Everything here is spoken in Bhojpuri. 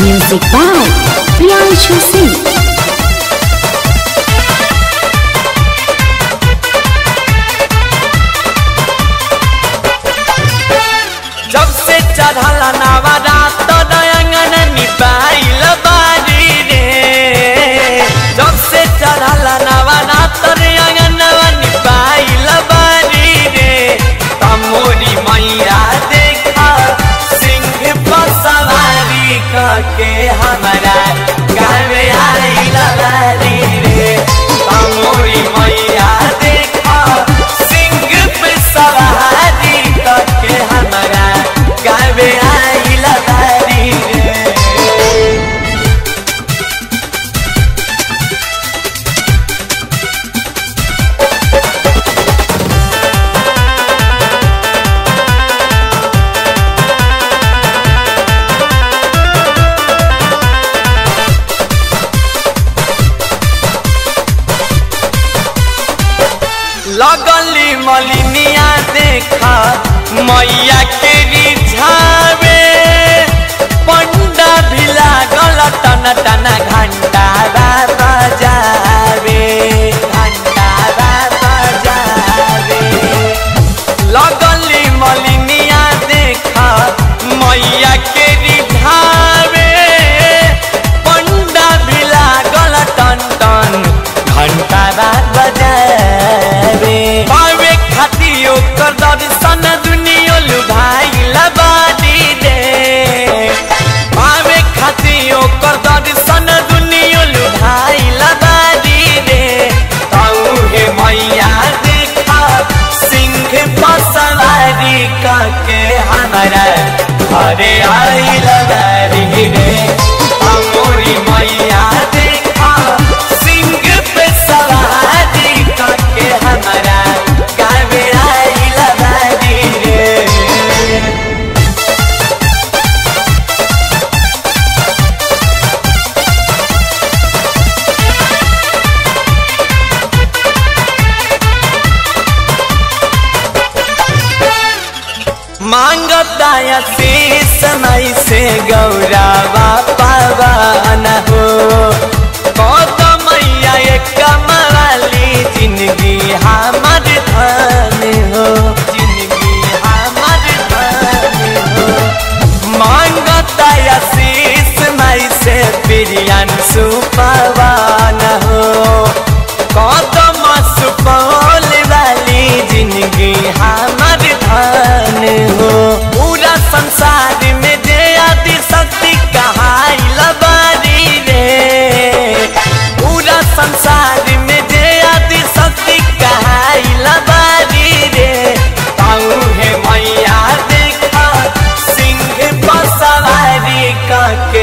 Music by Priyanshu Singh. जब से चढ़ल नवरात अंगन निपाइल बारी रे जब से चढ़ल नवरात अंगन निपाइल बारी रे तमोरी मैया देखा सिंह पर सवारी करके हमारा गावे आइल बारी रे तमोरी मैया देखा सिंह पे सवारी करके हमारा गावे आइल बारी रे लगली मलिनिया देखा मैया के रिझावे पंडा भी लागल टन टन घंटा बजावे घंटा बजावे लगली मलिनिया देखा मैया के रिझावे पंडा भी लागल टन टन घंटा बजावे पावे खाती ओकर दर्शन दुनिया लुभाइल बारी रे पावे खाती ओकर दर्शन दुनिया लुभाइल बारी रे ताऊ हे मैया देखा सिंह पर सवारी करके हमारा घरे आइल बारी रे अमोरी मैया देखा सिंह पे सवारी करके हमारा गावे आइल बारी रे मांगताया शीस मई से गौरावा पावन हो कौत मैया एक कमवाली जिंदगी हमर धन हो जिंदगी हमर धन हो मांगताया शीस मई से प्रियन सुपवान हो कौतम सुपौल वाली जिंदगी हमर धन हो पूरा संसार में जे आदि शक्ति कहाइल बारी रे पूरा संसार में जे आदि शक्ति कहाइल बारी रे ताऊ हे मैया देखा सिंह पर सवारी करके